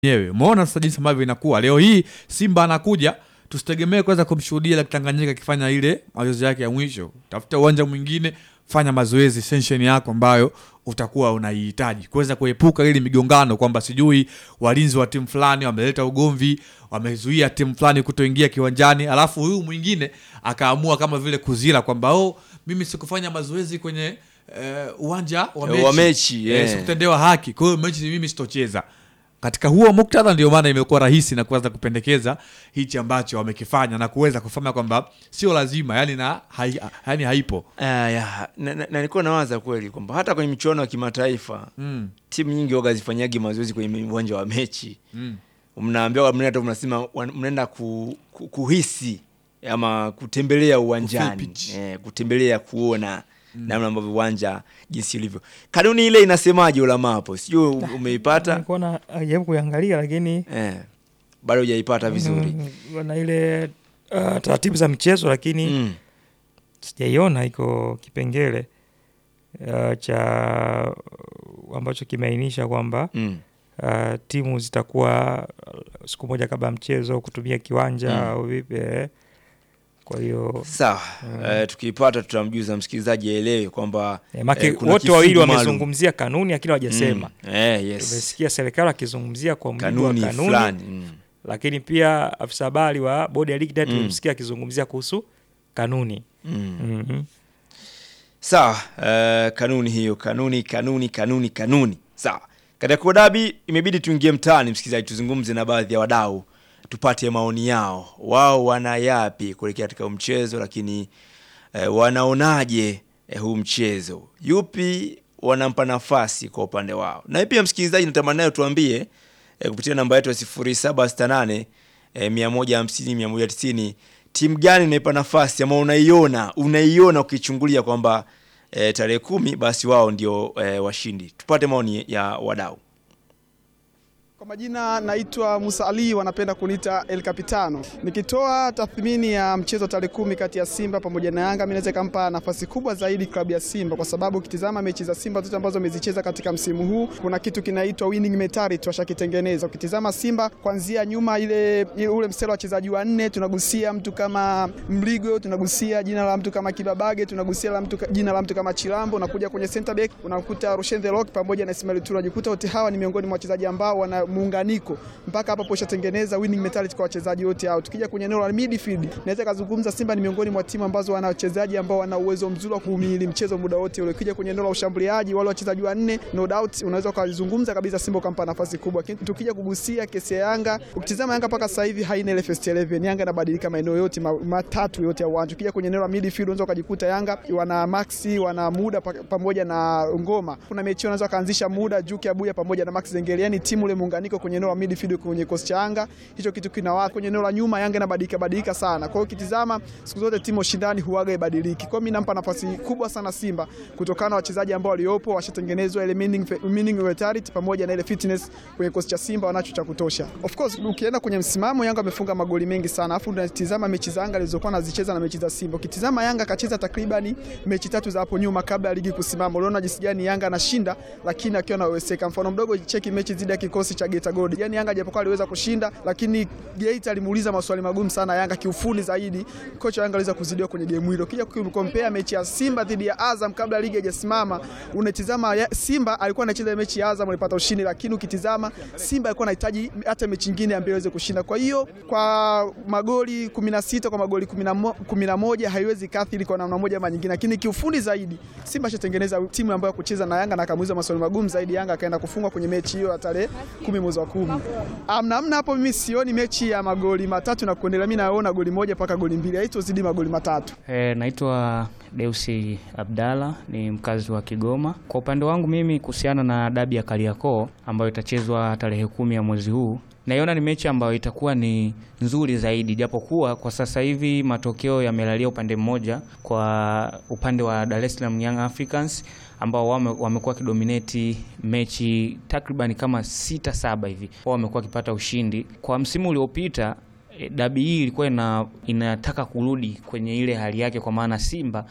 yenyewe. Umeona sasa jinsi ambavyo inakuwa leo hii, Simba anakuja tusitegemee kuweza kumshuhudia Lake Tanganyika akifanya ile mazoezi yake ya mwisho. Tafuta uwanja mwingine, fanya mazoezi session yako ambayo utakuwa unaihitaji kuweza kuepuka ile migongano, kwamba sijui walinzi wa timu fulani wameleta ugomvi, wamezuia timu fulani kutoingia kiwanjani, alafu huyu mwingine akaamua kama vile kuzila kwamba oh, mimi sikufanya mazoezi kwenye eh, uwanja wa Eh, mechi, wa mechi, Eh, eh. sikutendewa haki, kwa hiyo mechi mimi sitocheza katika huo muktadha ndio maana imekuwa rahisi na kuweza kupendekeza hichi ambacho wamekifanya na kuweza kufanya kwamba sio lazima yani na hai, yani haipo Aya, na, na, na nilikuwa nawaza kweli kwamba hata kwenye michuano ya kimataifa mm. timu nyingi waga zifanyagi mazoezi kwenye uwanja wa mechi Mm. mnaambiwa mnaenda tu mnasema wan- mnaenda ku, ku, kuhisi ama kutembelea uwanjani pitch. eh, kutembelea kuona namna ambavyo uwanja jinsi ulivyo. Kanuni ile inasemaje ulama hapo? Sijui u- umeipata Nilikuwa na jaribu kuiangalia lakini eh, bado hujaipata vizuri mm, na ile uh, taratibu za michezo lakini mm. sijaiona iko kipengele uh, cha ambacho kimeainisha kwamba Mm. uh, timu zitakuwa uh, siku moja kabla ya mchezo kutumia kiwanja Mm. au vipi eh. kwa hiyo Sawa eh, tukiipata tutamjuza msikilizaji aelewe kwamba eh, make eh, kuna wote wawili kifungu maalum. wamezungumzia kanuni lakini hawajasema mm. eh, yes. tumesikia serikali akizungumzia kwa mujibu wa kanuni kanuni fulani mm. lakini pia afisa habari wa bodi ya ligi naye Mm. tulimsikia akizungumzia kuhusu kanuni Mm. Mhm. sawa eh, kanuni hiyo kanuni kanuni kanuni kanuni sawa katika kodabi imebidi tuingie mtaani msikilizaji tuzungumze na baadhi ya wadau tupate maoni yao wao wana yapi kuelekea katika huu mchezo lakini eh, wanaonaje eh, huu mchezo yupi wanampa nafasi kwa upande wao na pia msikilizaji natamani nayo tuambie eh, kupitia namba yetu ya 0768 eh, 150 190 timu gani unaipa nafasi ama unaiona unaiona ukichungulia kwamba eh, tarehe kumi basi wao ndio eh, washindi tupate maoni ya wadau Kwa majina naitwa Musa Ali, wanapenda kuniita El Capitano. Nikitoa tathmini ya mchezo tarehe kumi kati ya Simba pamoja na Yanga, mimi naweza ikampa nafasi kubwa zaidi klabu ya Simba, kwa sababu ukitizama mechi za Simba zote ambazo wamezicheza katika msimu huu, kuna kitu kinaitwa winning mentality washakitengeneza. Ukitizama Simba kuanzia nyuma, ile ile- ule mstari wa wachezaji wanne, tunagusia mtu kama Mligo, tunagusia jina la mtu kama Kibabage, tunagusia la mtu, jina la mtu kama Chilambo, unakuja kwenye center back unakuta Rushen The Rock pamoja na Ismail Tura, unajikuta wote hawa ni miongoni mwa wachezaji ambao wana muunganiko mpaka hapo poshatengeneza winning mentality kwa wachezaji wote hao. Tukija kwenye eneo la midfield, naweza kazungumza Simba ni miongoni mwa timu ambazo wana wachezaji ambao wana uwezo mzuri wa kuhimili mchezo muda wote ule. Ukija kwenye eneo la ushambuliaji, wale wachezaji wanne, no doubt unaweza ukazungumza kabisa Simba ukampa nafasi kubwa. Lakini tukija kugusia kesi ya Yanga, ukitizama Yanga mpaka sasa hivi haina ile first 11. Yanga inabadilika maeneo yote ma- matatu yote ya uwanja. Ukija kwenye eneo la midfield, unaweza ukajikuta Yanga wana Maxi, wana muda pa- pamoja na Ngoma. Kuna mechi wanaweza kaanzisha muda Juki Abuya pamoja na Max Zengeli, yani timu ile muunganiko kwenye eneo la midfield kwenye kosi cha Yanga, hicho kitu kina kwenye eneo la nyuma Yanga inabadilika badilika sana. Kwa hiyo ukitizama siku zote timu ushindani huaga ibadiliki. Kwa hiyo mimi nampa nafasi kubwa sana Simba kutokana na wachezaji ambao waliopo washatengenezwa ile meaning meaning mentality pamoja na ile fitness kwenye kosi cha Simba wanacho cha kutosha. Of course ukienda kwenye msimamo Yanga amefunga magoli mengi sana. Alafu unatizama mechi za Yanga alizokuwa anazicheza na mechi za Simba. Ukitizama Yanga akacheza takriban mechi tatu za hapo nyuma kabla ya ligi kusimama. Unaona jinsi gani Yanga anashinda lakini akiwa anaweseka. Mfano mdogo cheki mechi dhidi ya kikosi cha Geita Gold. Yaani Yanga japokuwa aliweza kushinda lakini Geita alimuuliza maswali magumu sana Yanga kiufundi zaidi. Kocha wa Yanga aliweza kuzidiwa kwenye game hilo. Kija kukompea mechi ya Simba dhidi ya Azam kabla ligi haijasimama, unatizama ya- Simba alikuwa anacheza mechi ya Azam alipata ushindi, lakini ukitizama Simba alikuwa anahitaji hata mechi nyingine ambayo iweze kushinda. Kwa hiyo kwa magoli 16 kwa magoli 11 haiwezi kathiri kwa namna moja ama nyingine, lakini kiufundi zaidi Simba ashatengeneza timu ambayo ya kucheza na Yanga na akamuuliza maswali magumu zaidi. Yanga akaenda kufungwa kwenye mechi hiyo ya tarehe 10 mwezi wa 10. Amna amna hapo, mimi sioni mechi ya magoli matatu na kuendelea. Mimi naona goli moja mpaka goli mbili, haitozidi magoli matatu. E, naitwa Deusi Abdalla ni mkazi wa Kigoma. Kwa upande wangu mimi kuhusiana na dabi ya Kariakoo ambayo itachezwa tarehe kumi ya mwezi huu naiona ni mechi ambayo itakuwa ni nzuri zaidi, japokuwa kwa sasa hivi matokeo yamelalia upande mmoja, kwa upande wa Dar es Salaam Young Africans ambao wame, wamekuwa wakidominate mechi takriban kama sita saba hivi, wao wamekuwa wakipata ushindi. Kwa msimu uliopita e, dabi hii ilikuwa ina, inataka kurudi kwenye ile hali yake, kwa maana Simba kipindi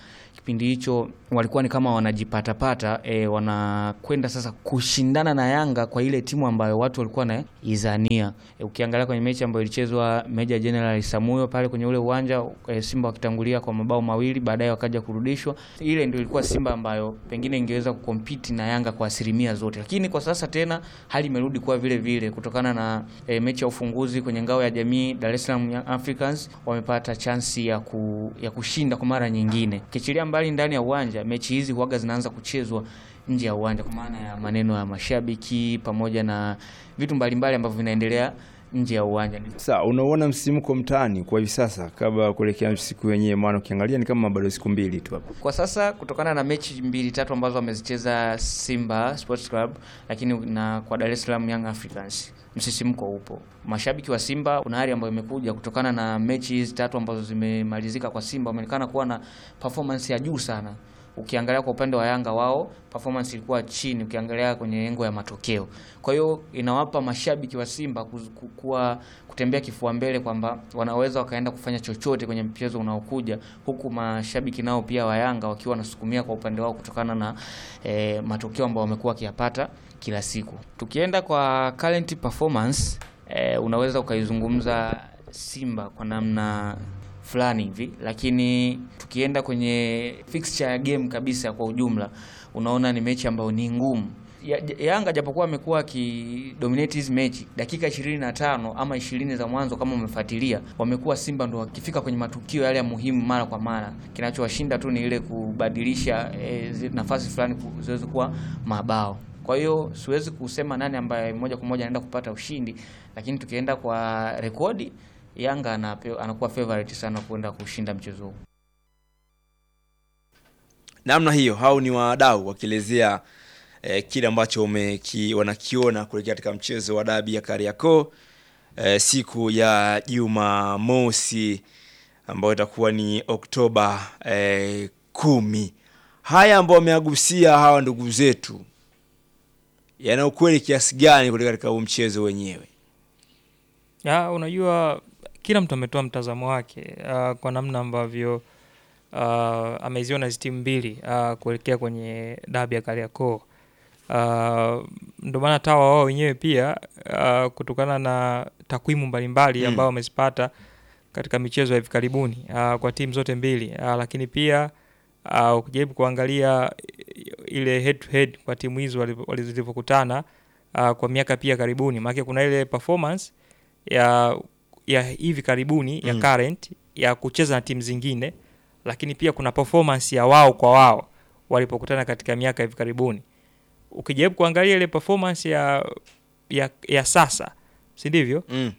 kipindi hicho walikuwa ni kama wanajipatapata e, wanakwenda sasa kushindana na Yanga kwa ile timu ambayo watu walikuwa wanaizania. E, ukiangalia kwenye mechi ambayo ilichezwa Meja General Samuyo pale kwenye ule uwanja e, Simba wakitangulia kwa mabao mawili, baadaye wakaja kurudishwa. Ile ndio ilikuwa Simba ambayo pengine ingeweza kukompiti na Yanga kwa asilimia zote, lakini kwa sasa tena hali imerudi kuwa vile vile kutokana na e, mechi ya ufunguzi kwenye ngao ya jamii Dar es Salaam Young Africans wamepata chansi ya, ku, ya kushinda kwa mara nyingine. Kichilia mbali ndani ya uwanja, mechi hizi huaga zinaanza kuchezwa nje ya uwanja kwa maana ya maneno ya mashabiki pamoja na vitu mbalimbali ambavyo vinaendelea nje ya uwanja. Sasa unaona msisimko mtaani kwa hivi sasa kabla ya kuelekea siku yenyewe, maana ukiangalia ni kama bado siku mbili tu hapo. Kwa sasa kutokana na mechi mbili tatu ambazo wamezicheza Simba Sports Club, lakini na kwa Dar es Salaam Young Africans msisimko upo. Mashabiki wa Simba kuna hali ambayo imekuja kutokana na mechi hizi tatu ambazo zimemalizika kwa Simba, wameonekana kuwa na performance ya juu sana. Ukiangalia kwa upande wa Yanga wao performance ilikuwa chini, ukiangalia kwenye engo ya matokeo. Kwa hiyo inawapa mashabiki wa Simba kuz- ku- kuwa kutembea kifua mbele kwamba wanaweza wakaenda kufanya chochote kwenye mchezo unaokuja, huku mashabiki nao pia wa Yanga wakiwa wanasukumia kwa upande wao kutokana na eh, matokeo ambayo wamekuwa wakiyapata kila siku. Tukienda kwa current performance eh, unaweza ukaizungumza Simba kwa namna fulani hivi, lakini tukienda kwenye fixture ya game kabisa kwa ujumla, unaona ni mechi ambayo ni ngumu. Ya- Yanga japokuwa amekuwa akidominate hizi mechi dakika 25 ama 20 za mwanzo, kama umefuatilia, wamekuwa Simba ndo wakifika kwenye matukio yale ya muhimu mara kwa mara. Kinachowashinda tu ni ile kubadilisha eh, zi- nafasi fulani ku- ziweze kuwa mabao. Kwa hiyo siwezi kusema nani ambaye moja kwa moja anaenda kupata ushindi, lakini tukienda kwa rekodi Yanga anape, anakuwa favorite sana kwenda kushinda mchezo huu. namna hiyo hao ni wadau wakielezea eh, kile ambacho wameki, wanakiona kuelekea katika mchezo wa dabi ya Kariakoo eh, siku ya Jumamosi ambayo itakuwa ni Oktoba eh, kumi. Haya ambao wameagusia hawa ndugu zetu yana ukweli kiasi gani kuelekea katika huu mchezo wenyewe? Ya, unajua kila mtu ametoa mtazamo wake uh, kwa namna ambavyo uh, ameziona hizi timu mbili uh, kuelekea kwenye dabi ya Kariakoo. Uh, ndio maana tawa wao wenyewe pia uh, kutokana na takwimu mbalimbali Mm. ambao wamezipata katika michezo ya hivi karibuni uh, kwa timu zote mbili uh, lakini pia uh, ukijaribu kuangalia ile head to head kwa timu hizo walivo- wali- zilivyokutana uh, kwa miaka pia karibuni, maana kuna ile performance ya ya hivi karibuni ya Mm. current ya kucheza na timu zingine, lakini pia kuna performance ya wao kwa wao walipokutana katika miaka hivi karibuni. Ukijaribu kuangalia ile performance ya ya, ya sasa, si ndivyo? Mm.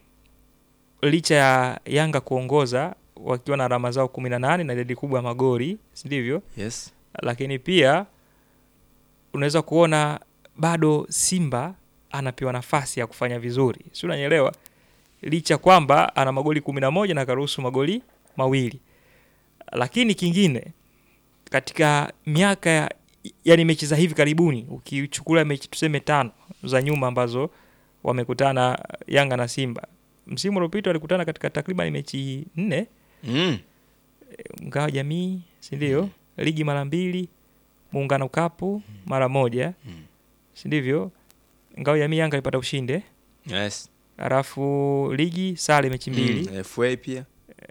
Licha ya Yanga kuongoza wakiwa na alama zao 18 na idadi kubwa ya magoli, si ndivyo? Yes. lakini pia unaweza kuona bado Simba anapewa nafasi ya kufanya vizuri, si unanielewa? Licha kwamba ana magoli kumi na moja na akaruhusu magoli mawili, lakini kingine katika miaka ya yani mechi za hivi karibuni, ukichukulia mechi tuseme tano za nyuma ambazo wamekutana Yanga na Simba, msimu uliopita walikutana katika takriban mechi nne Mm. ngao ya jamii si ndio? Ligi mara mbili, muungano kapu mara moja, si ndivyo? Ngao ya jamii Yanga alipata ushindi, eh? Yes. alafu ligi sare mechi mbili. Mm. FA pia.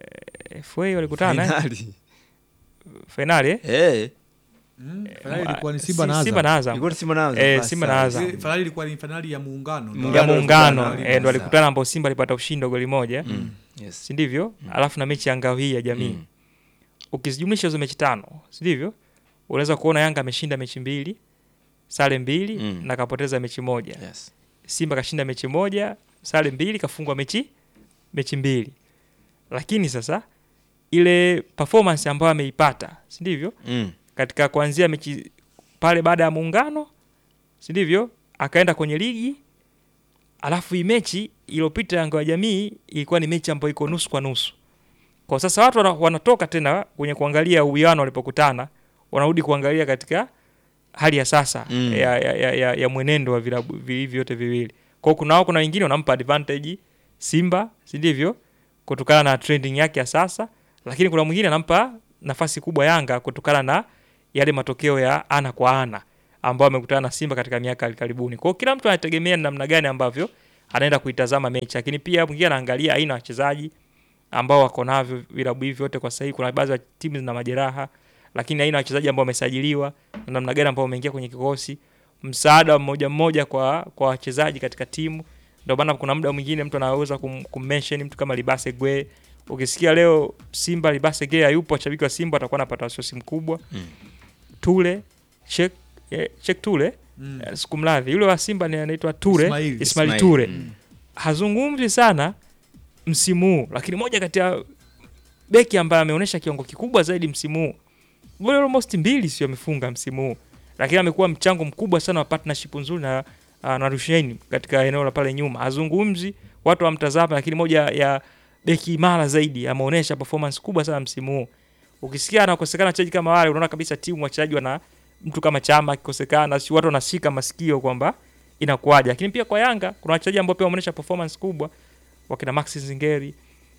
FA walikutana eh? Finali. fainali eh? Eh. Mm, fainali Ah, ilikuwa ni Simba si- na Simba Azam. na Azam Ilikuwa ni Simba na Azam. Eh, Basi Simba na sawa. Azam. Eh, fainali ilikuwa ni fainali ya muungano. Muungano. ya Muungano muungano walikutana, eh, ndo sawa. walikutana ambao Simba alipata ushindi wa goli moja Mm. Yes. si ndivyo? Alafu na mechi ya ngao hii ya jamii Mm. ukizijumlisha hizo mechi tano, si ndivyo? Unaweza kuona Yanga ameshinda mechi mbili, sare mbili Mm. na kapoteza mechi moja. Yes. Simba kashinda mechi moja, sare mbili, kafungwa mechi mechi mbili. Lakini sasa ile performance ambayo ameipata, si ndivyo? Mm. Katika kuanzia mechi pale baada ya muungano, si ndivyo? Akaenda kwenye ligi. Alafu hii mechi iliyopita Yanga ya Jamii ilikuwa ni mechi ambayo iko nusu kwa nusu. Kwa sasa watu wana- wanatoka tena kwenye kuangalia uwiano walipokutana, wanarudi kuangalia katika hali ya sasa Mm. ya, ya, ya, ya, ya mwenendo wa vilabu hivi vyote viwili. Kwa hiyo kuna wao, kuna wengine wanampa advantage Simba, si ndivyo? Kutokana na trending yake ya sasa, lakini kuna mwingine anampa nafasi kubwa Yanga kutokana na yale matokeo ya ana kwa ana ambao amekutana na Simba katika miaka ya karibuni. Kwa hiyo kila mtu anategemea ni namna gani ambavyo anaenda kuitazama mechi, lakini pia mwingine anaangalia aina ya wachezaji ambao wako navyo vilabu hivi vyote kwa sasa hivi. Kuna baadhi ya timu zina majeraha, lakini aina ya wachezaji ambao wamesajiliwa na namna gani ambao wameingia kwenye kikosi, msaada wa mmoja mmoja kwa kwa wachezaji katika timu. Ndio maana kuna muda mwingine mtu anaweza kum, kummention mtu kama Libase Gwe. Ukisikia leo Simba Libase Gwe hayupo, washabiki wa Simba watakuwa wanapata wasiwasi mkubwa. Mm. Tule Chek eh, Chek Tule Mm. eh, sikumradhi, yule wa Simba ni anaitwa Ture Ismail. Ismail, Ismail, Ture mm. hazungumzi sana msimu huu, lakini moja kati ya beki ambaye ameonyesha kiwango kikubwa zaidi msimu huu, goli almost mbili sio amefunga msimu huu, lakini amekuwa mchango mkubwa sana wa partnership nzuri na uh, na Rushaini katika eneo la pale nyuma. Hazungumzi, watu wamtazama, lakini moja ya beki imara zaidi ameonyesha performance kubwa sana msimu huu. Ukisikia anakosekana wachezaji kama wale, unaona kabisa timu wachezaji wana mtu kama Chama akikosekana, si watu wanashika masikio kwamba inakuwaje. Lakini pia kwa Yanga kuna wachezaji ambao pia wameonyesha performance kubwa, wakina Maxi Zingeri,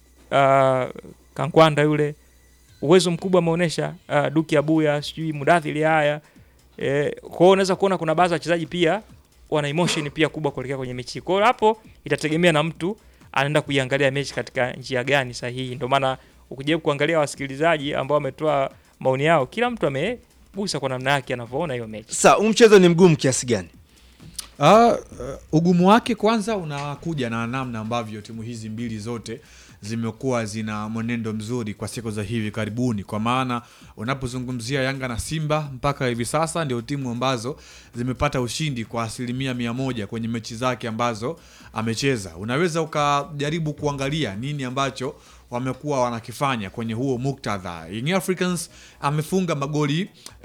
uh, Kankwanda yule uwezo mkubwa ameonyesha, uh, Duki Abuya, sijui Mudathiri haya eh, kwa hiyo unaweza kuona kuna baadhi ya wachezaji pia wana emotion pia kubwa kuelekea kwenye mechi. Kwa hiyo hapo itategemea na mtu anaenda kuiangalia mechi katika njia gani sahihi. Ndio maana ukijaribu kuangalia wasikilizaji ambao wametoa maoni yao, kila mtu amegusa kwa namna yake anavyoona hiyo mechi. Sasa huu mchezo ni mgumu kiasi gani? Ah, uh, ugumu wake kwanza unakuja na namna ambavyo timu hizi mbili zote zimekuwa zina mwenendo mzuri kwa siku za hivi karibuni, kwa maana unapozungumzia Yanga na Simba mpaka hivi sasa ndio timu ambazo zimepata ushindi kwa asilimia mia moja kwenye mechi zake ambazo amecheza. Unaweza ukajaribu kuangalia nini ambacho wamekuwa wanakifanya kwenye huo muktadha. Young Africans amefunga magoli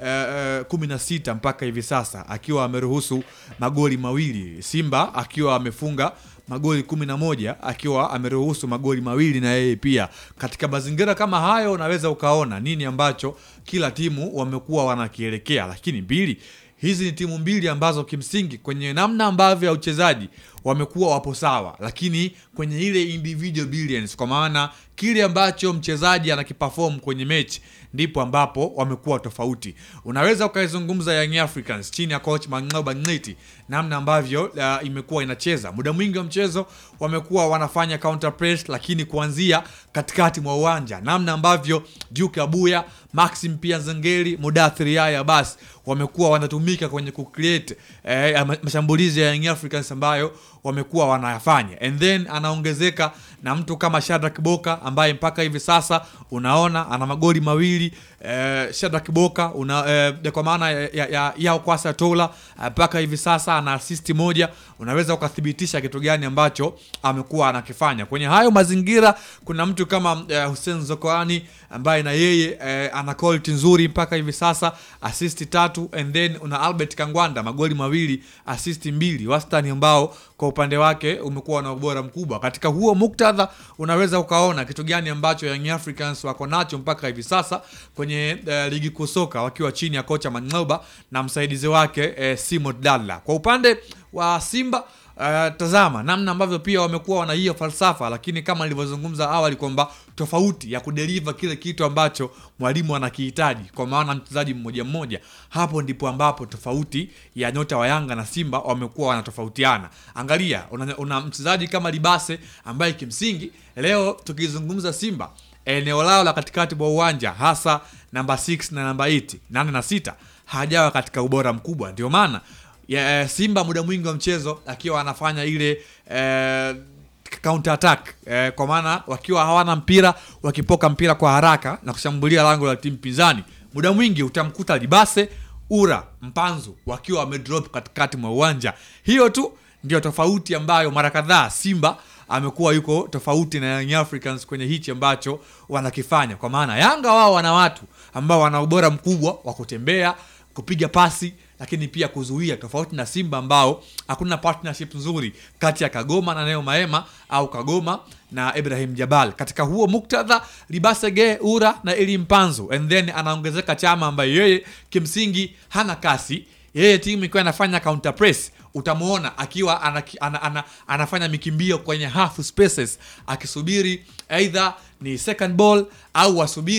kumi na sita mpaka hivi sasa akiwa ameruhusu magoli mawili, Simba akiwa amefunga magoli kumi na moja akiwa ameruhusu magoli mawili na yeye pia. Katika mazingira kama hayo, unaweza ukaona nini ambacho kila timu wamekuwa wanakielekea, lakini mbili hizi ni timu mbili ambazo kimsingi kwenye namna ambavyo ya uchezaji wamekuwa wapo sawa, lakini kwenye ile individual brilliance, kwa maana kile ambacho mchezaji anakiperform kwenye mechi ndipo ambapo wamekuwa tofauti. Unaweza ukaizungumza Young Africans chini ya coach Mang'oba Ng'iti, namna ambavyo uh, imekuwa inacheza muda mwingi wa mchezo wamekuwa wanafanya counter press, lakini kuanzia katikati mwa uwanja, namna ambavyo Duke Abuya, Maxim pia Zengeli, Mudathiri Yahya basi wamekuwa wanatumika kwenye kucreate eh, mashambulizi ya Young Africans ambayo wamekuwa wanayafanya, and then anaongezeka na mtu kama Shadrack Boka ambaye mpaka hivi sasa unaona ana magoli mawili eh, Shadrack Boka una, eh, kwa maana ya, ya, ya, ya Kwasa Tola mpaka hivi sasa ana assist moja. Unaweza ukathibitisha kitu gani ambacho amekuwa anakifanya kwenye hayo mazingira. Kuna mtu kama eh, Hussein Zokoani ambaye na yeye eh, ana quality nzuri mpaka hivi sasa assist tatu, and then una Albert Kangwanda magoli mawili assist mbili, wastani ambao kwa upande wake umekuwa na ubora mkubwa. Katika huo muktadha, unaweza ukaona kitu gani ambacho Young Africans wako nacho mpaka hivi sasa kwenye uh, ligi kuu soka wakiwa chini ya kocha Mang'oba na msaidizi wake uh, Simo Dalla. Kwa upande wa Simba Uh, tazama namna ambavyo pia wamekuwa wana hiyo falsafa, lakini kama nilivyozungumza awali kwamba tofauti ya kudeliver kile kitu ambacho mwalimu anakihitaji kwa maana mchezaji mmoja mmoja, hapo ndipo ambapo tofauti ya nyota wa Yanga na Simba wamekuwa wanatofautiana. Angalia, una, una mchezaji kama Libase ambaye kimsingi leo tukizungumza Simba eneo lao la katikati mwa uwanja hasa namba 6 na namba 8 nane na sita hajawa katika ubora mkubwa, ndio maana ya Simba muda mwingi wa mchezo akiwa anafanya ile eh, counter attack eh, kwa maana wakiwa hawana mpira wakipoka mpira kwa haraka na kushambulia lango la timu pinzani, muda mwingi utamkuta Libase, Ura, Mpanzu wakiwa wamedrop katikati mwa uwanja. Hiyo tu ndio tofauti ambayo mara kadhaa Simba amekuwa yuko tofauti na Young Africans kwenye hichi ambacho wanakifanya, kwa maana Yanga wao wana watu ambao wana ubora mkubwa wa kutembea, kupiga pasi lakini pia kuzuia, tofauti na Simba ambao hakuna partnership nzuri kati ya Kagoma na Neo Maema au Kagoma na Ibrahim Jabal. Katika huo muktadha, Libasege Ura na Eli Mpanzu, and then anaongezeka Chama ambaye yeye kimsingi hana kasi. Yeye timu ikiwa inafanya counter press utamwona akiwa ana, ana, ana, anafanya mikimbio kwenye half spaces akisubiri either ni second ball au wasubiri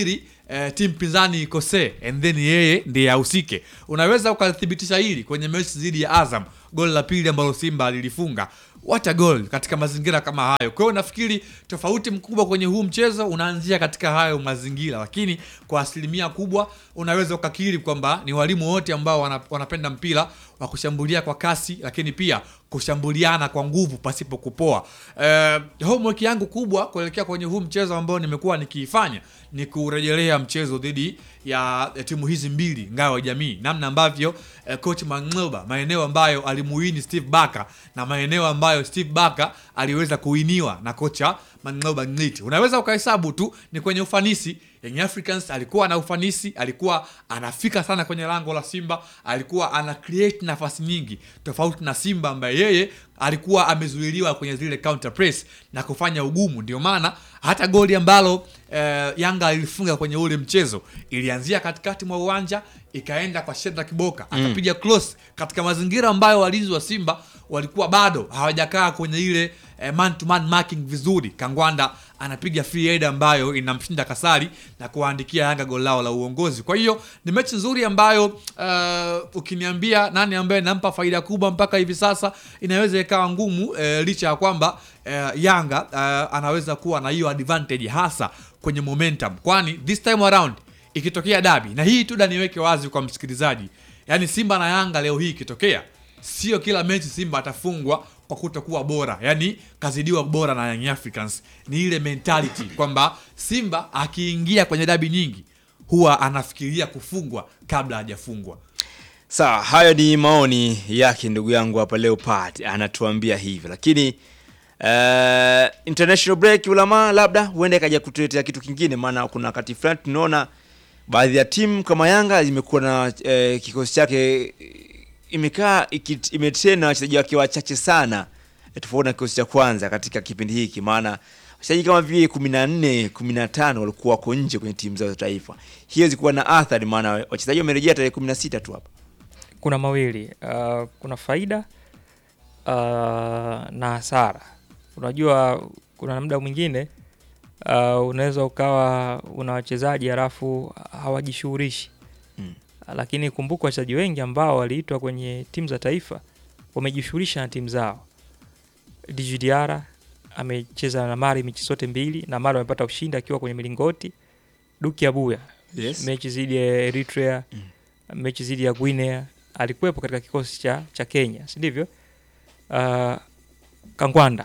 eh, timu pinzani ikosee and then yeye ndiye ahusike. Unaweza ukalithibitisha hili kwenye mechi dhidi ya Azam, goli la pili ambalo Simba lilifunga what a goal katika mazingira kama hayo. Kwa hiyo nafikiri tofauti mkubwa kwenye huu mchezo unaanzia katika hayo mazingira, lakini kwa asilimia kubwa unaweza ukakiri kwamba ni walimu wote ambao wana, wanapenda mpira wa kushambulia kwa kasi, lakini pia kushambuliana kwa nguvu pasipo kupoa. Eh, homework yangu kubwa kuelekea kwenye huu mchezo ambao nimekuwa nikiifanya ni kurejelea mchezo dhidi ya ya timu hizi mbili ngao ya jamii, namna ambavyo eh, coach Mang'oba, maeneo ambayo alimuini Steve Barker na maeneo ambayo Steve Barker aliweza kuiniwa na kocha Mang'oba Ngiti. Unaweza ukahesabu tu ni kwenye ufanisi. Young Africans alikuwa na ufanisi, alikuwa anafika sana kwenye lango la Simba, alikuwa ana create nafasi nyingi, tofauti na Simba ambaye yeye alikuwa amezuiliwa kwenye zile counter press na kufanya ugumu. Ndio maana hata goli ambalo eh, Yanga ilifunga kwenye ule mchezo ilianzia katikati mwa uwanja ikaenda kwa Shedra Kiboka akapiga cross katika mazingira ambayo walinzi wa Simba walikuwa bado hawajakaa kwenye ile eh, man to man marking vizuri. Kangwanda anapiga free header ambayo inamshinda Kasari na kuwaandikia Yanga goli lao la uongozi. Kwa hiyo ni mechi nzuri ambayo uh, ukiniambia nani ambaye nampa faida kubwa mpaka hivi sasa inaweza ikawa ngumu eh, licha ya kwamba eh, Yanga eh, anaweza kuwa na hiyo advantage hasa kwenye momentum, kwani this time around ikitokea dabi, na hii tu da niweke wazi kwa msikilizaji, yaani Simba na Yanga leo hii ikitokea, sio kila mechi Simba atafungwa kwa kutokuwa bora, yaani kazidiwa bora na Young Africans. Ni ile mentality kwamba Simba akiingia kwenye dabi nyingi huwa anafikiria kufungwa kabla hajafungwa. Sawa, hayo ni maoni yake ndugu yangu hapa Leopard anatuambia hivyo, lakini uh, international break ulama labda huenda ikaja kutuletea kitu kingine, maana kuna wakati fulani tunaona baadhi ya timu kama Yanga imekuwa na eh, kikosi chake eh, imekaa iki- imetrain na wachezaji wake wachache sana eh, tofauti na kikosi cha kwanza katika kipindi hiki, maana wachezaji kama vile kumi na nne kumi na tano walikuwa wako nje kwenye timu zao za taifa. Hiyo zilikuwa na athari, maana wachezaji wamerejea tarehe kumi na sita tu hapa. kuna mawili uh, kuna faida uh, na hasara. Unajua, kuna muda mwingine uh, unaweza ukawa una wachezaji halafu hawajishughulishi Mm. lakini kumbuka wachezaji wengi ambao waliitwa kwenye timu za taifa wamejishughulisha na timu zao. Djigui Diarra amecheza na Mali mechi zote mbili na Mali amepata ushindi akiwa kwenye milingoti. Duki Abuya Yes. mechi dhidi ya Eritrea, mechi dhidi ya Guinea alikuwepo katika kikosi cha, cha Kenya, si ndivyo? Uh, Kangwanda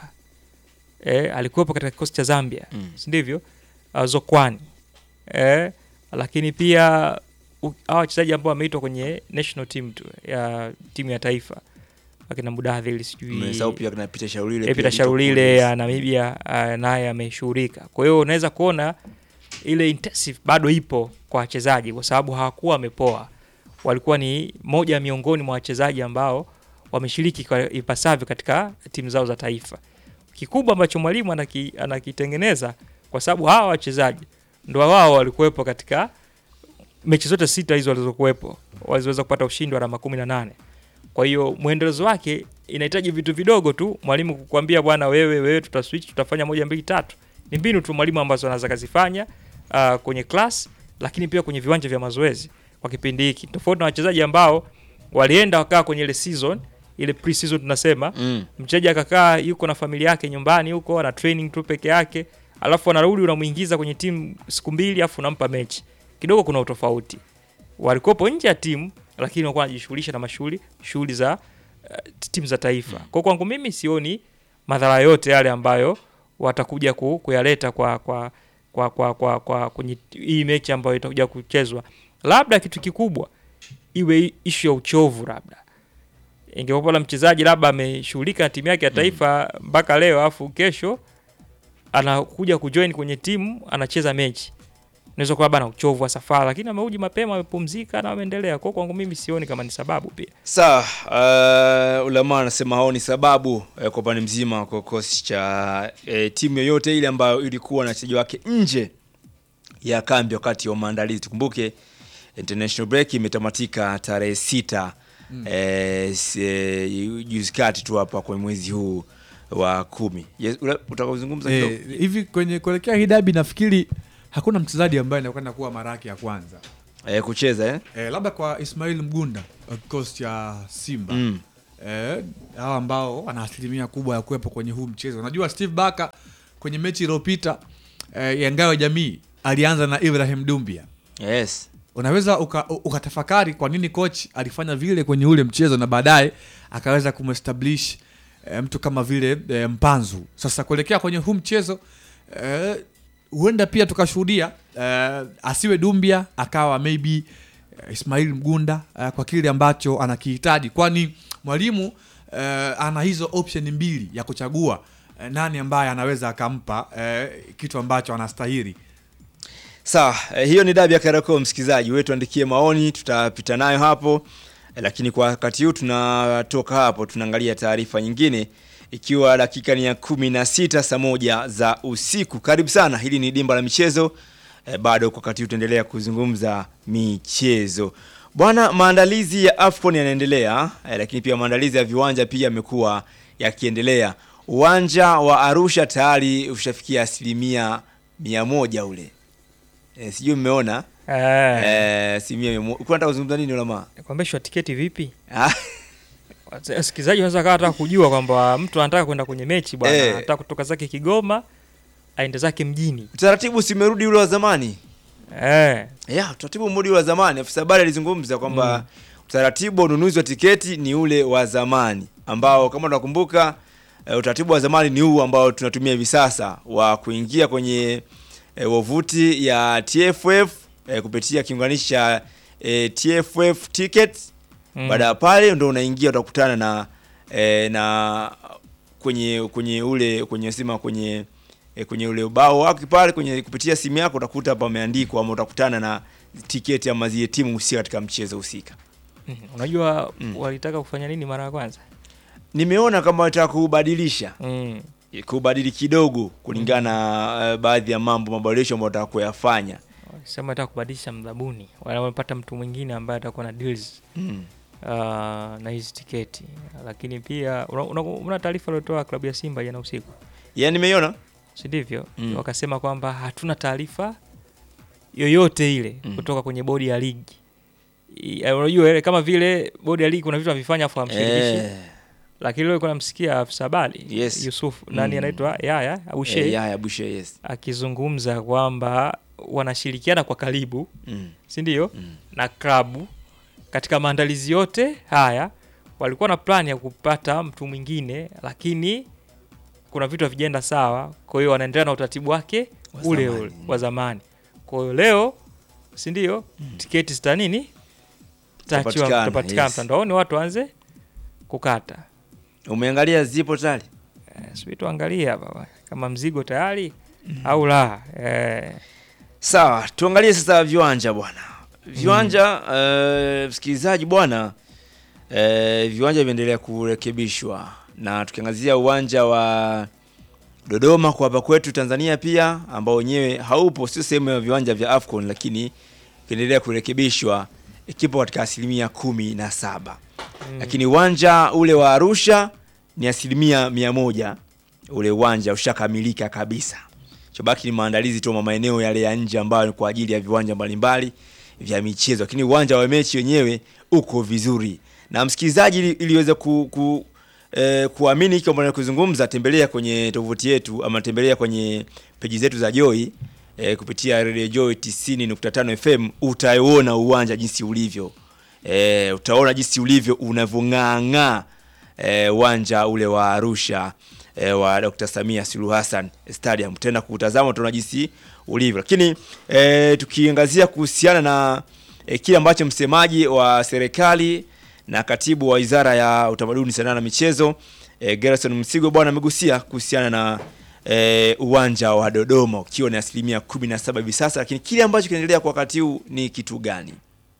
eh, alikuwepo katika kikosi cha Zambia, Mm. si ndivyo? Uh, Zokwani eh, lakini pia u- hawa wachezaji ambao wameitwa kwenye national team tu ya timu ya taifa akina Mudadhili sijui Mmesahau pia kuna Peter Shaulile. Epita pia Sharulile Liverpool. ya Namibia uh, naye ameshughulika. Kwa hiyo unaweza kuona ile intensive bado ipo kwa wachezaji, kwa sababu hawakuwa wamepoa, walikuwa ni moja miongoni mwa wachezaji ambao wameshiriki kwa ipasavyo katika timu zao za taifa. Kikubwa ambacho mwalimu anaki, anakitengeneza kwa sababu hawa wachezaji ndo wao walikuwepo katika mechi zote sita hizo walizokuwepo, waliweza kupata ushindi wa alama kumi na nane. Kwa hiyo mwendelezo wake inahitaji vitu vidogo tu, mwalimu kukwambia bwana, wewe wewe, tuta switch tutafanya moja mbili tatu. Ni mbinu tu mwalimu ambazo anaweza kazifanya uh, kwenye class, lakini pia kwenye viwanja vya mazoezi kwa kipindi hiki, tofauti na wachezaji ambao walienda wakaa kwenye ile season ile pre-season tunasema Mm. mchezaji akakaa yuko na familia yake nyumbani huko ana training tu peke yake, alafu anarudi unamuingiza kwenye timu siku mbili, alafu unampa mechi kidogo, kuna utofauti. Walikuwepo nje ya timu, lakini walikuwa wanajishughulisha na mashughuli shughuli za uh, timu za taifa. Kwa kwangu mimi sioni madhara yote yale ambayo watakuja ku, kuyaleta kwa kwa kwa kwa, kwa, kwa kwenye hii mechi ambayo itakuja kuchezwa. Labda kitu kikubwa iwe ishu ya uchovu labda ingekuwa pala mchezaji labda ameshughulika na timu yake ya taifa mpaka leo, afu kesho anakuja kujoin kwenye timu anacheza mechi, naweza kuwa labda na uchovu wa safari, lakini ameuji mapema, amepumzika na ameendelea. Kwa kwangu mimi sioni kama ni sababu pia. Sawa, uh, Ulama anasema hao ni sababu eh, kwa upande mzima kwa kikosi cha eh, timu yoyote ile ambayo ilikuwa na wachezaji wake nje ya kambi wakati wa maandalizi. Tukumbuke international break imetamatika tarehe sita eh, s- eh, juzi kati tu hapa kwa mwezi huu wa kumi. Yes, ula- utaka kuzungumza kidogo? Eh, hivi kwenye kuelekea hii dabi nafikiri hakuna mchezaji ambaye anakwenda kuwa mara yake ya kwanza e, kucheza eh? e, labda kwa Ismail Mgunda wa kikosi cha Simba mm. eh, hawa ambao wana asilimia kubwa ya kuwepo kwenye huu mchezo. Unajua Steve Barker kwenye mechi iliyopita eh, ya ngao ya jamii alianza na Ibrahim Dumbia. yes Unaweza uka- u- ukatafakari kwa nini coach alifanya vile kwenye ule mchezo na baadaye akaweza kumestablish eh, mtu kama vile eh, Mpanzu. Sasa kuelekea kwenye huu mchezo eh, huenda pia tukashuhudia eh, asiwe Dumbia akawa maybe eh, Ismail Mgunda eh, kwa kile ambacho anakihitaji, kwani mwalimu eh, ana hizo option mbili ya kuchagua eh, nani ambaye anaweza akampa eh, kitu ambacho anastahili. sawa eh, hiyo ni dabi ya Kariakoo msikilizaji wetu andikie maoni tutapita nayo hapo eh, lakini kwa wakati huu tunatoka hapo tunaangalia taarifa nyingine ikiwa dakika ni ya kumi na sita saa moja za usiku karibu sana hili ni dimba la michezo eh, bado kwa wakati huu tutaendelea kuzungumza michezo bwana maandalizi ya afcon yanaendelea eh, lakini pia maandalizi ya viwanja pia yamekuwa yakiendelea uwanja wa arusha tayari ushafikia asilimia mia moja ule e, sijui mmeona Eh, eh, asilimia mia moja ulikuwa nataka kuzungumza nini ulama kuambeshwa tiketi vipi? Ah, Wasikilizaji wanaweza kawa nataka kujua kwamba mtu anataka kwenda kwenye mechi bwana, Eh. anataka kutoka zake Kigoma aende zake mjini. utaratibu simerudi ule wa zamani Eh, ya utaratibu mrudi ule wa zamani afisa habari alizungumza kwamba utaratibu wa ununuzi wa tiketi ni ule wa zamani ambao kama tunakumbuka e, utaratibu wa zamani ni huu ambao tunatumia hivi sasa wa kuingia kwenye e, wavuti ya TFF e, kupitia kiunganishi cha e, TFF tickets mm. baada ya pale ndo unaingia utakutana na e, na kwenye kwenye ule kwenye sima kwenye e, kwenye ule ubao wake pale kwenye kupitia simu yako utakuta pameandikwa ama utakutana na tiketi ama zile timu husika katika mchezo husika. Mm, Unajua Mm. walitaka kufanya nini mara ya kwanza? Nimeona kama wataka kubadilisha Mm. kubadili kidogo kulingana na uh, baadhi ya mambo maboresho ambayo wataka kuyafanya. Sema nataka kubadilisha mdhabuni, Wala wamepata mtu mwingine ambaye atakuwa na deals Mm. uh, na hizi tiketi, lakini pia una, una, una taarifa aliotoa klabu ya Simba jana usiku, Yaani nimeiona si ndivyo? Mm. Wakasema kwamba hatuna taarifa yoyote ile Mm. kutoka kwenye bodi ya ligi. I- eh, Unajua ile kama vile bodi ya ligi kuna vitu havifanya afu hamshirikishi eh, lakini leo kuna msikia afisa habari Yes. Yusuf nani Mm. anaitwa Yaya au eh, Sheikh ya ya Bushe yes. akizungumza kwamba wanashirikiana kwa karibu Mm. si ndio Mm. na klabu katika maandalizi yote haya walikuwa na plani ya kupata mtu mwingine lakini kuna vitu havijaenda sawa kwa hiyo wanaendelea na utaratibu wake Wa ule zamani. ule wa zamani kwa hiyo leo si ndio tiketi zita nini Zitapatikana, zitapatikana zitapatikana yes. mtandaoni watu waanze kukata Umeangalia zipo tayari? Eh, sijui tuangalie hapa kama mzigo tayari au la eh, Sawa, tuangalie sasa viwanja bwana. Viwanja eh, msikilizaji bwana, eh, viwanja vinaendelea kurekebishwa na tukiangazia uwanja wa Dodoma kwa hapa kwetu Tanzania pia ambao wenyewe haupo, sio sehemu ya viwanja vya Afcon, lakini kiendelea kurekebishwa, kipo katika asilimia kumi na saba lakini uwanja ule wa Arusha ni asilimia mia moja ule uwanja ushakamilika kabisa. Chobaki ni maandalizi tu ma maeneo yale ya nje ambayo ni kwa ajili ya viwanja mbalimbali vya michezo, lakini uwanja wa mechi wenyewe uko vizuri. Na msikilizaji, ili, ili uweze ku, ku, eh, kuamini hiki ambacho kuzungumza, tembelea kwenye tovuti yetu ama tembelea kwenye peji zetu za Joy eh, kupitia Radio Joy 90.5 FM utauona uwanja jinsi ulivyo. Eh, utaona jinsi ulivyo unavyong'aang'aa eh, uwanja ule wa Arusha eh, wa Dr. Samia Suluhu Hassan Stadium. Tena kutazama utaona jinsi ulivyo, lakini eh, tukiangazia kuhusiana na eh, kile ambacho msemaji wa serikali na katibu wa wizara ya utamaduni, sanaa na michezo eh, Gerson Msigo bwana amegusia kuhusiana na eh, uwanja wa Dodoma ukiwa ni asilimia kumi na saba hivi sasa, lakini kile ambacho kinaendelea kwa wakati huu ni kitu gani?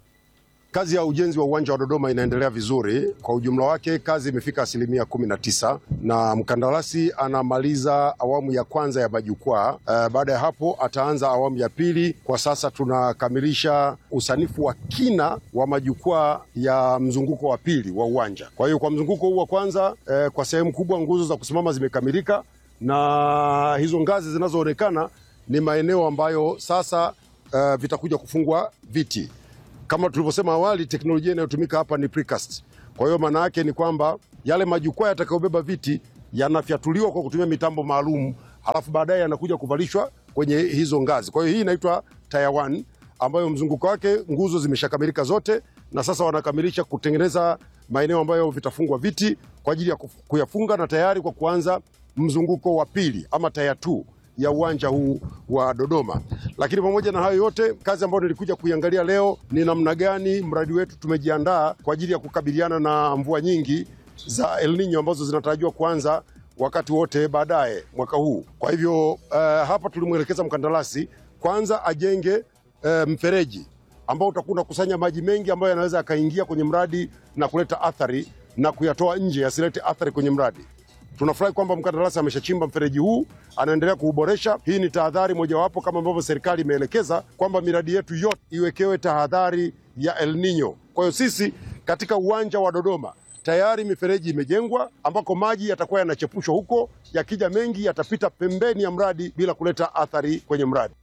Kazi ya ujenzi wa uwanja wa Dodoma inaendelea vizuri. Kwa ujumla wake kazi imefika asilimia kumi na tisa na mkandarasi anamaliza awamu ya kwanza ya majukwaa. Uh, baada ya hapo ataanza awamu ya pili. Kwa sasa tunakamilisha usanifu wa kina wa majukwaa ya mzunguko wa pili wa uwanja. Kwa hiyo kwa mzunguko huu wa kwanza, uh, kwa sehemu kubwa nguzo za kusimama zimekamilika na hizo ngazi zinazoonekana ni maeneo ambayo sasa uh, vitakuja kufungwa viti. Kama tulivyosema awali, teknolojia inayotumika hapa ni precast. Kwa hiyo maana yake ni kwamba yale majukwaa yatakayobeba viti yanafyatuliwa kwa kutumia mitambo maalum, halafu baadaye yanakuja kuvalishwa kwenye hizo ngazi. Kwa hiyo hii inaitwa tier 1 ambayo mzunguko wake nguzo zimeshakamilika zote, na sasa wanakamilisha kutengeneza maeneo ambayo vitafungwa viti kwa ajili ya kuf- kuyafunga na tayari kwa kuanza mzunguko wa pili ama tier 2 ya uwanja huu wa Dodoma. Lakini pamoja na hayo yote, kazi ambayo nilikuja kuiangalia leo ni namna gani mradi wetu tumejiandaa kwa ajili ya kukabiliana na mvua nyingi za El Nino ambazo zinatarajiwa kuanza wakati wote baadaye mwaka huu. Kwa hivyo uh, hapa tulimwelekeza mkandarasi kwanza ajenge uh, mfereji ambao utakuwa unakusanya maji mengi ambayo yanaweza yakaingia kwenye mradi na kuleta athari na kuyatoa nje yasilete athari kwenye mradi. Tunafurahi kwamba mkandarasi ameshachimba mfereji huu, anaendelea kuuboresha. Hii ni tahadhari mojawapo kama ambavyo serikali imeelekeza kwamba miradi yetu yote iwekewe tahadhari ya El Nino. Kwa hiyo sisi katika uwanja wa Dodoma tayari mifereji imejengwa ambako maji yatakuwa yanachepushwa huko, yakija mengi yatapita pembeni ya mradi bila kuleta athari kwenye mradi.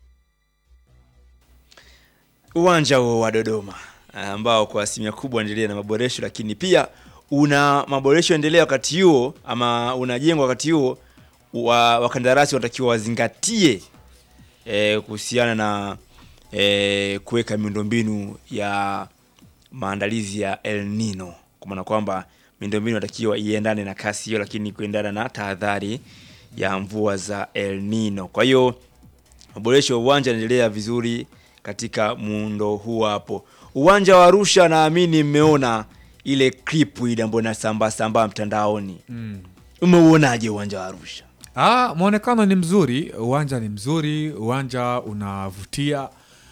uwanja huo wa Dodoma ambao kwa asilimia kubwa unaendelea na maboresho, lakini pia una maboresho endelea wakati huo ama unajengwa wakati huo, wa wakandarasi wanatakiwa wazingatie eh, kuhusiana na eh, kuweka miundombinu ya maandalizi ya El Nino, kwa maana kwamba miundombinu inatakiwa iendane na kasi hiyo, lakini kuendana na tahadhari ya mvua za El Nino. Kwa hiyo maboresho ya uwanja yanaendelea vizuri katika muundo huu hapo. Uwanja wa Arusha, naamini mmeona ile clip ile ambayo inasambaa sambaa mtandaoni. Umeuonaje uwanja wa Arusha? Ah, mwonekano ni mzuri, uwanja ni mzuri, uwanja unavutia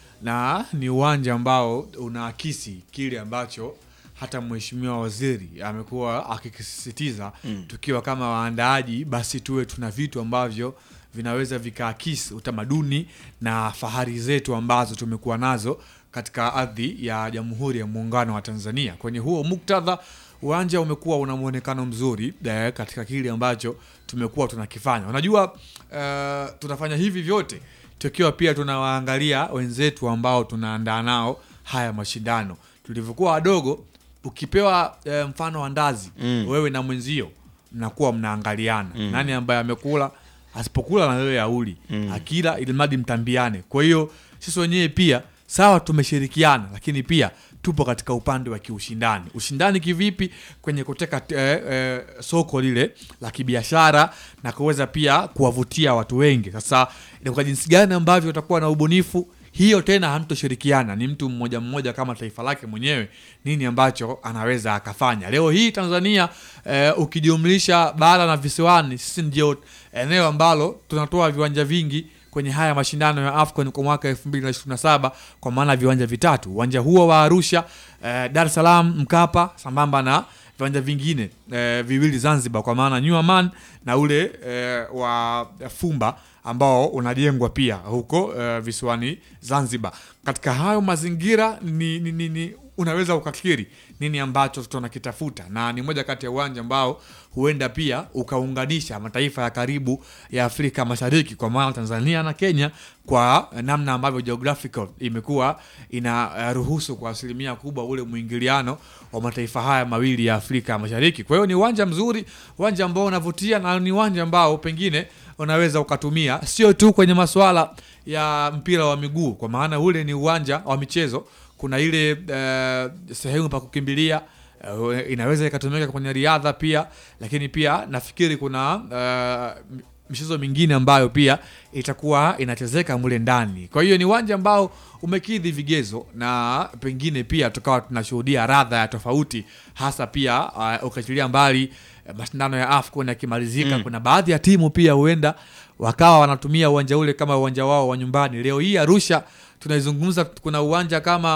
na ni uwanja ambao unaakisi kile ambacho hata mheshimiwa waziri amekuwa akikisisitiza tukiwa kama waandaaji, basi tuwe tuna vitu ambavyo vinaweza vikaakisi utamaduni na fahari zetu ambazo tumekuwa nazo katika ardhi ya Jamhuri ya Muungano wa Tanzania. Kwenye huo muktadha, uwanja umekuwa una mwonekano mzuri eh, katika kile ambacho tumekuwa tunakifanya. Unajua eh, tunafanya hivi vyote tukiwa pia tunawaangalia wenzetu ambao tunaandaa nao haya mashindano. Tulivyokuwa wadogo, ukipewa eh, mfano wa ndazi Mm. wewe na mwenzio mnakuwa mnaangaliana nani ambaye amekula, asipokula na wewe auli akila, ili mradi mtambiane. Kwa hiyo sisi wenyewe pia sawa, tumeshirikiana, lakini pia tupo katika upande wa kiushindani. Ushindani kivipi? Kwenye kuteka eh, eh, soko lile la kibiashara na kuweza pia kuwavutia watu wengi. Sasa ni kwa jinsi gani ambavyo utakuwa na ubunifu hiyo tena hamtoshirikiana, ni mtu mmoja mmoja kama taifa lake mwenyewe, nini ambacho anaweza akafanya. Leo hii Tanzania eh, ukijumlisha bara na visiwani, sisi ndio eneo ambalo tunatoa viwanja vingi kwenye haya mashindano ya AFCON kwa mwaka 2027 kwa maana viwanja vitatu, uwanja huo wa Arusha, eh, Dar es Salaam Mkapa, sambamba na viwanja vingine eh, viwili Zanzibar, kwa maana New Aman na ule eh, wa Fumba ambao unajengwa pia huko eh, visiwani Zanzibar. Katika hayo mazingira ni, ni, ni, ni unaweza ukakiri nini ambacho tunakitafuta, na ni moja kati ya uwanja ambao huenda pia ukaunganisha mataifa ya karibu ya Afrika Mashariki, kwa maana Tanzania na Kenya, kwa namna ambavyo geographical imekuwa inaruhusu kwa asilimia kubwa ule mwingiliano wa mataifa haya mawili ya Afrika Mashariki. Kwa hiyo ni uwanja mzuri, uwanja ambao unavutia na ni uwanja ambao pengine unaweza ukatumia sio tu kwenye masuala ya mpira wa miguu, kwa maana ule ni uwanja wa michezo. Kuna ile eh, sehemu pa kukimbilia eh, inaweza ikatumika kwenye riadha pia, lakini pia nafikiri kuna eh, michezo mingine ambayo pia itakuwa inachezeka mule ndani. Kwa hiyo ni uwanja ambao umekidhi vigezo na pengine pia tukawa tunashuhudia radha ya tofauti, hasa pia uh, ukiachilia mbali eh, mashindano ya AFCON yakimalizika, kuna baadhi ya timu pia huenda wakawa wanatumia uwanja ule kama uwanja wao wa nyumbani. Leo hii Arusha tunaizungumza, kuna uwanja kama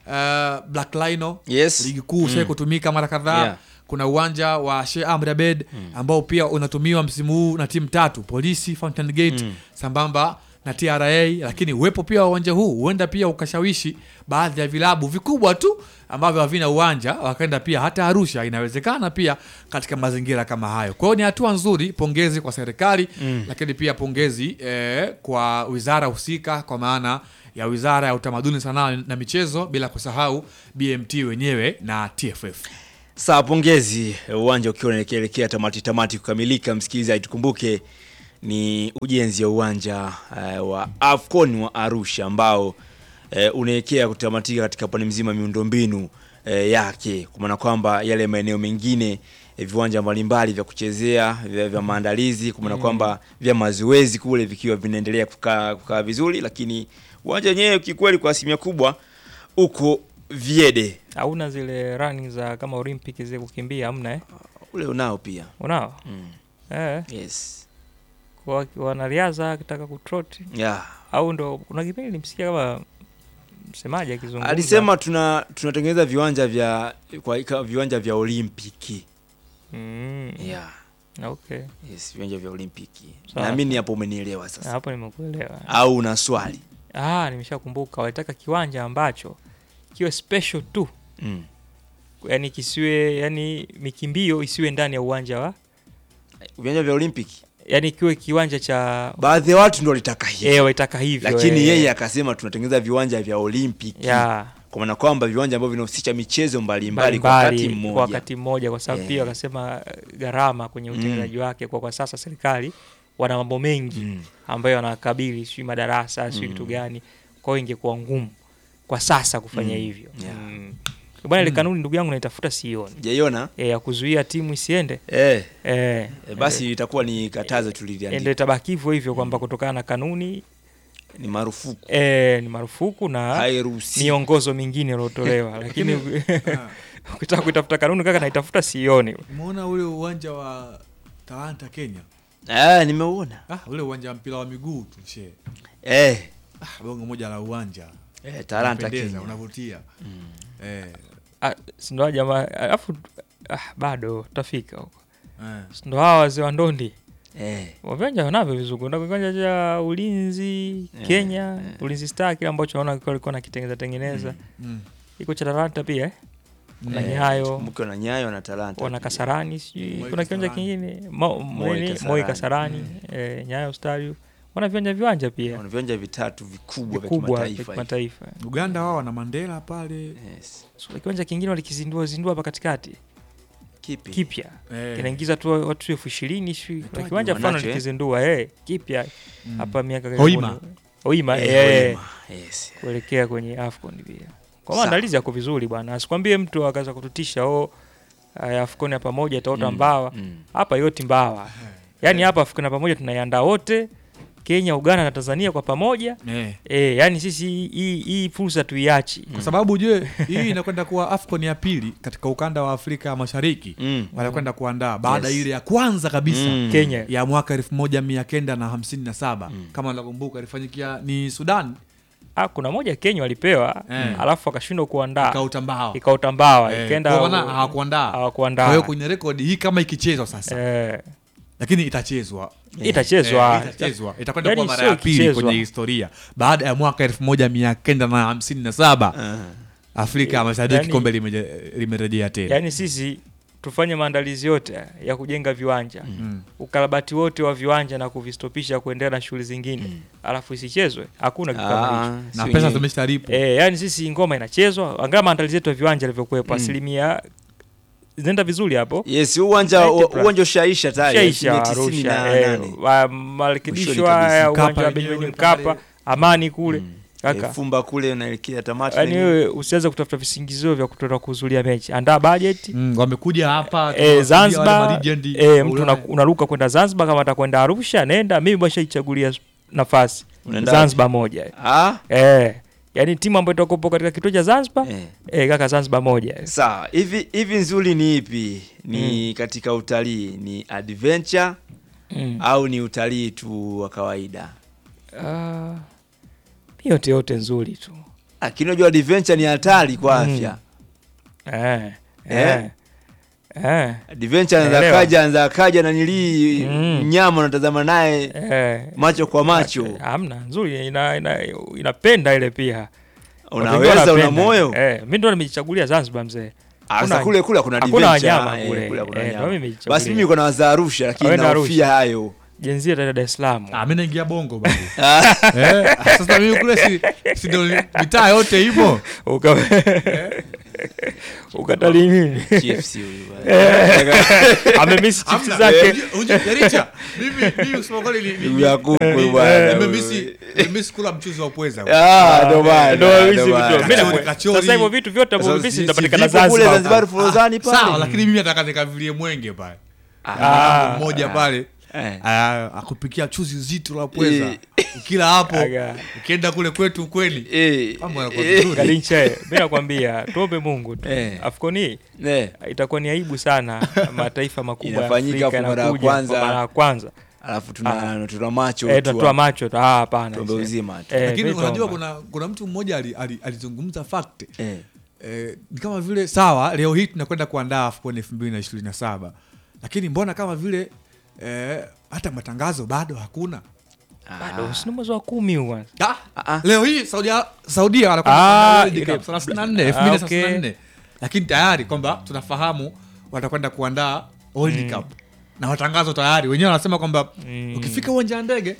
uh, Black Lino Yes. ligi kuu mm. kutumika mara kadhaa Yeah. kuna uwanja wa Sheikh Amri Abeid ambao pia unatumiwa msimu huu na timu tatu Polisi, Fountain Gate sambamba na na TRA, lakini uwepo pia wa uwanja huu huenda pia ukashawishi baadhi ya vilabu vikubwa tu ambavyo havina uwanja wakaenda pia hata Arusha. Inawezekana pia katika mazingira kama hayo. Kwa hiyo ni hatua nzuri, pongezi kwa serikali mm. lakini pia pongezi eh, kwa wizara husika kwa maana ya wizara ya utamaduni, sanaa na michezo, bila kusahau BMT wenyewe na TFF. Sawa, pongezi. Uwanja ukiwa unaelekea tamati tamati kukamilika, msikilizaji, tukumbuke ni ujenzi wa uwanja uh, wa AFCON wa Arusha ambao uh, unaelekea kutamatika katika pande mzima miundombinu uh, yake, kwa maana kwamba yale maeneo mengine eh, viwanja mbalimbali vya kuchezea vya, vya maandalizi, kwa maana kwamba vya mazoezi kule vikiwa vinaendelea kukaa kukaa vizuri, lakini uwanja wenyewe kikweli kwa asilimia kubwa uko Viede hauna zile running za kama Olympic zile kukimbia, hamna eh? ule unao pia Unao mm. eh, yes. kwa wanariadha akitaka kutrot yeah. au ndo kuna kipindi nilimsikia kama msemaji akizungumza Alisema tuna tunatengeneza viwanja vya kwa ika- viwanja vya Olimpiki. mm, Yeah. okay Yes, viwanja vya Olimpiki. Sawa. Naamini hapo umenielewa sasa. hapo nimekuelewa. Au una swali? Ah, nimeshakumbuka walitaka kiwanja ambacho kiwe special tu, Mm. yani kisiwe, yani mikimbio isiwe ndani ya uwanja wa, Viwanja vya Olimpiki. yani kiwe kiwanja cha Baadhi ya watu ndio walitaka hivyo. eh, walitaka hivyo Lakini eh, yeye akasema tunatengeneza viwanja vya Olimpiki. ya Kwa maana kwamba viwanja ambavyo vinahusisha michezo mbalimbali kwa mbalimbali wakati kwa mmoja. wakati mmoja, kwa sababu Eh. pia wakasema eh, gharama kwenye utengenezaji wake, kwa kwa sasa serikali wana mambo mengi Mm. ambayo wanakabili, sijui madarasa, sijui kitu gani, kwa hiyo ingekuwa ngumu kwa sasa kufanya Mm. hivyo Yeah. mm. Bwana, ile kanuni ndugu yangu naitafuta sioni Jaiona? e, ya kuzuia timu isiende Eh, e, eh, basi itakuwa ni katazo ndio tuliliandika. itabaki hivyo hivyo kwamba kutokana na kanuni Ni marufuku. e, ni marufuku na Hairuhusi. miongozo mingine iliotolewa, lakini ukitaka kuitafuta kanuni kaka, naitafuta sioni. Umeona ule uwanja wa Talanta Kenya? Ah, nimeuona. Ah, ule uwanja wa mpira wa miguu tu she. Eh, Ah, bongo moja la uwanja. eh Talanta Unapendeza, Kenya. unavutia. Eh, Ah, si ndo jamaa alafu ah, bado tutafika huko, eh. Si ndo hawa wazee wa ndondi Eh. viwanja wanavyo vizuri. Kuna kiwanja cha ulinzi Kenya, ulinzi star kile ambacho naona kilikuwa alikuwa nakitengeneza tengeneza, Mm. iko cha Talanta pia eh? Kuna Eh, Nyayo, tukumbuke wana Nyayo na Talanta. wana pia. Kasarani, sijui Moi kuna kiwanja Kasarani. kingine Mo- Moi nini? Kasarani. Moi Kasarani, eh, Nyayo Stadium, wana viwanja viwanja pia Wana viwanja vitatu vikubwa vya vikubwa vya kimataifa. kimataifa. Uganda wao wana Mandela pale. Yes. So, kiwanja kingine walikizindua zindua hapa katikati Kipi? kipya Eh. kinaingiza tu watu elfu ishirini sijui. kuna Itwaje? kiwanja fulani Wanacho, eh? walikizindua eh, kipya hapa miaka Hoima. karibuni. Hoima, Eh, eh, Hoima. Yes. kuelekea kwenye AFCON pia. Kwa Sawa. maandalizi yako vizuri bwana, asikwambie mtu akaanza kututisha oh, aya, AFCON ya pamoja itaota mbawa Mm. hapa yoti mbawa, yaani hapa AFCON ya pamoja tunaiandaa wote, Kenya, Uganda na Tanzania kwa pamoja Eh. eh, yaani sisi hii hii fursa tuiachi Kwa sababu je, hii inakwenda kuwa AFCON ya pili katika ukanda wa Afrika Mashariki. Mm. Wanakwenda kuandaa baada Yes. ile ya kwanza kabisa Mm. Kenya ya mwaka elfu moja mia kenda na hamsini na saba kama nakumbuka ilifanyikia ni Sudan ah, kuna moja Kenya walipewa Eh. alafu wakashindwa kuandaa ikautambao ikaota mbawa Eh, ikaenda kwa maana hawakuandaa. Kwa hawakuandaa hiyo kwenye rekodi hii kama ikichezwa sasa, eh, lakini itachezwa itachezwa Eh, itachezwa itakwenda Yaani kuwa mara sio ya pili ikichezwa. kwenye historia baada ya mwaka elfu moja mia kenda na hamsini na saba Ah. Afrika ya Mashariki Yaani- kombe limeje- limerejea tena. yaani sisi tufanye maandalizi yote ya kujenga viwanja Mm. ukarabati wote wa viwanja na kuvistopisha kuendelea na shughuli zingine alafu isichezwe hakuna kitu kama hicho Ah, na sio pesa yenyewe. zimeshalipwa Eh, yani sisi ngoma inachezwa angaa maandalizi yetu ya viwanja yalivyokuwepo asilimia zinaenda vizuri hapo Yes, huu uwanja 90+. uwanja ushaisha tayari. shaisha asilimia tisini na Arusha eh, nane. wa- marekebisho Mwishoni kabisa. haya Mkapa uwanja wa wenyewe Benjamin pale. Mkapa Amani kule Eh, kaka Fumba kule unaelekea tamati. yani lenyewe. wewe usianze kutafuta visingizio vya kutoka kuhudhuria mechi andaa bajeti Mm, wamekuja hapa Eh, tunawapigia wale Zanzibar malegend eh, wa mtu Ulaya. una- unaruka kwenda Zanzibar kama atakwenda Arusha nenda mimi bashaichagulia nafasi Unaenda Zanzibar moja Ah, eh, yani timu ambayo itakopo katika kituo cha Zanzibar eh. eh, kaka Zanzibar moja Sawa, hivi hivi nzuri ni ipi? Ni katika utalii ni adventure mm. au ni utalii tu wa kawaida? Ah, yote yote nzuri tu Lakini unajua adventure ni hatari kwa Mm. afya. eh, Eh? eh. eh, Adventure anaweza Naelewa. kaja anaweza kaja na nilii Mm. mnyama unatazama naye eh, macho kwa macho. hamna nzuri ina, ina, inapenda ile pia Watu wengi Unaweza una wanapenda. moyo. eh, mi ndo nimejichagulia Zanzibar mzee Ah, sasa Hakuna- kule kule kuna hakuna adventure, wanyama eh, kule. kule kuna Eh, wanyama. ndio mimi nimejichagulia. Basi mimi niko na waza Arusha lakini Wewe na nahofia Arusha. hayo. jenzia Dar es Salaam Ah, mi naingia bongo babu. eh, sasa mimi kule si, si ndo mitaa yote himo Uka- ukatalii nini TFC huyu bwana. amemisi chips Hamna. zake Eh, unje- Jaricha, mimi mimi kusema kweli ni- ni- Ndugu ya kuku ni- bwana. nimemisi nimemisi kula mchuzi wa pweza. Ah, ndo bana. Ndo ndo hizi bana. vitu. Mimi Kachori, naku- kachori. sasa hivyo vitu vyote ambavyo Sasa mimi si- vinapatikana si vipo kule Zanzibar Zanzibar Forodhani Sawa, pale. lakini mimi nataka nikavilie mwenge pale. Ah. mmoja pale Eh. ah, akupikia chuzi zito la pweza. Eh. Ukila hapo Aga. ukienda kule kwetu kweli. Eh, Mambo yanakuwa eh, vizuri. Galinche, mi nakwambia tuombe Mungu tu. Eh. Afcon hii eh. itakuwa ni aibu sana mataifa makubwa ya Inafanyika Afrika kwa mara ya yanakuja kwanza. kwa mara ya kwanza Alafu tuna tuna macho eh, tu tutatoa macho tu. ah hapana Tuombe see. uzima tu. Eh, Lakini mi unajua tuomba. kuna kuna mtu mmoja ali- ali- alizungumza fact. Eh. Eh, ni kama vile sawa leo hii tunakwenda kuandaa AFCON 2027 lakini mbona kama vile eh, hata matangazo bado hakuna bado si ni mwezi wa kumi huu kwanza. ah, ah. leo hii Saudia Saudia wanakwenda Ah, kuandaa World ile- Cup 34 Ah, 2034 lakini tayari kwamba tunafahamu watakwenda kuandaa World Cup na matangazo tayari wenyewe wanasema kwamba Mm. ukifika uwanja wa ndege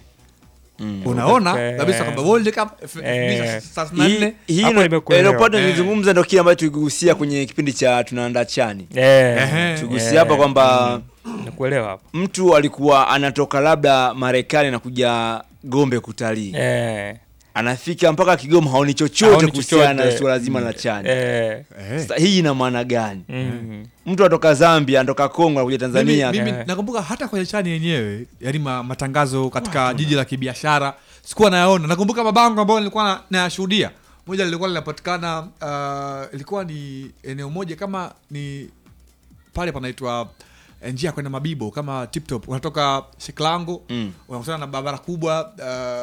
Mm. unaona Okay. kabisa kwamba World Cup Eh. 2034 Hii- hii Hapo ndo- nimekuelewa. Leopard Eh. nilizungumza ndo kile ambacho tuligusia kwenye kipindi cha tunaandaa chani Eh, Ehe. tugusia hapa kwamba nakuelewa hapo mtu alikuwa anatoka labda Marekani na kuja Gombe kutalii eh, anafika mpaka Kigoma haoni chochote Haoni kuhusiana na chochote. suala zima la chani eh, eh. sasa hii ina maana gani mm. mtu atoka Zambia anatoka Kongo anakuja Tanzania mimi, mimi Eh. nakumbuka hata kwenye chani yenyewe yani ma, matangazo katika jiji la kibiashara sikuwa nayaona nakumbuka mabango ambayo nilikuwa na- nayashuhudia moja lilikuwa linapatikana uh, ilikuwa ni eneo moja kama ni pale panaitwa eh, njia ya kwenda mabibo kama tiptop unatoka shiklango Mm. unakutana na barabara kubwa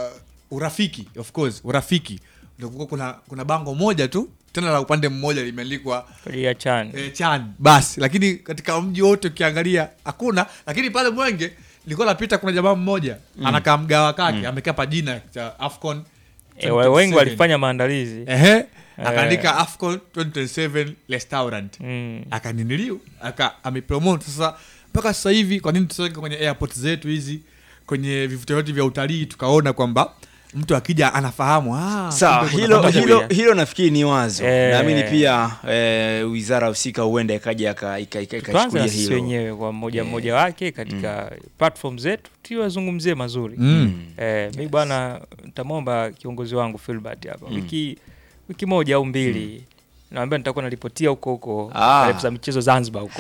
uh, urafiki of course urafiki ndio kulikuwa kuna, kuna bango moja tu tena la upande mmoja limeandikwa kwa ajili ya chan e, chan basi lakini katika mji wote ukiangalia hakuna lakini pale mwenge nilikuwa napita kuna jamaa mmoja anakaa mgawa kake amekaa pa jina cha afcon eh, wa- wengi 2027. walifanya maandalizi ehe akaandika afcon 2027 restaurant mm. akaniniliu aka amepromote sasa mpaka sasa hivi kwa nini tusiweke kwenye airport zetu hizi kwenye vivutio vyote vya utalii tukaona kwamba mtu akija anafahamu ah, sawa kumbe kuna hilo pamoja hilo pia. hilo nafikiri ni wazo Eh. naamini pia eh, wizara husika huenda ikaja ika- ika- ika- tuanze ikachukulia na sisi hilo wenyewe kwa mmoja mmoja wake katika platform zetu tuwazungumzie mazuri Mm. eh, mi bwana nitamwomba kiongozi wangu Filbert hapa wiki wiki moja au mbili naambia nitakuwa naripotia huko huko Ah. taarifa za michezo Zanzibar huko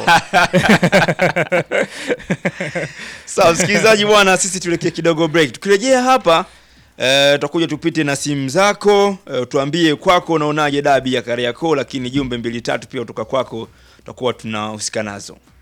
sawa msikilizaji bwana sisi tuelekee kidogo break tukirejea hapa eh, tutakuja tupite na simu zako eh, tuambie kwako unaonaje dabi ya Kariakoo lakini jumbe mbili tatu pia kutoka kwako tutakuwa tunahusika nazo